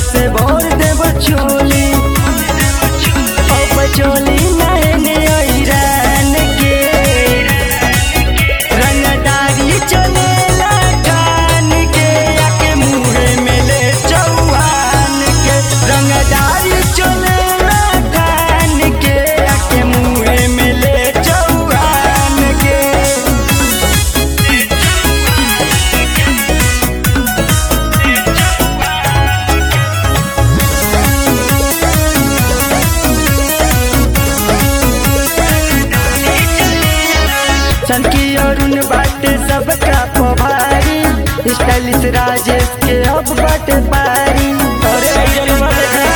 से भोर देव चोली अब चोली नैने ऐरान के रंगदारी चलेला कान के आके मुहे में ले चौहान के रंगदारी चलेला कान के आके मुहे में ले चौहान के चनकी अरुण बाटे सबका पभारी स्टाइलिश राजेश के अब बाटे पारी अरे अइजनवा देखा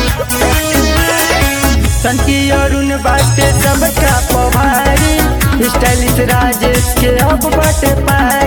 चनकी अरुण बाटे सबका पभारी स्टाइलिश राजेश के अब बाटे पारी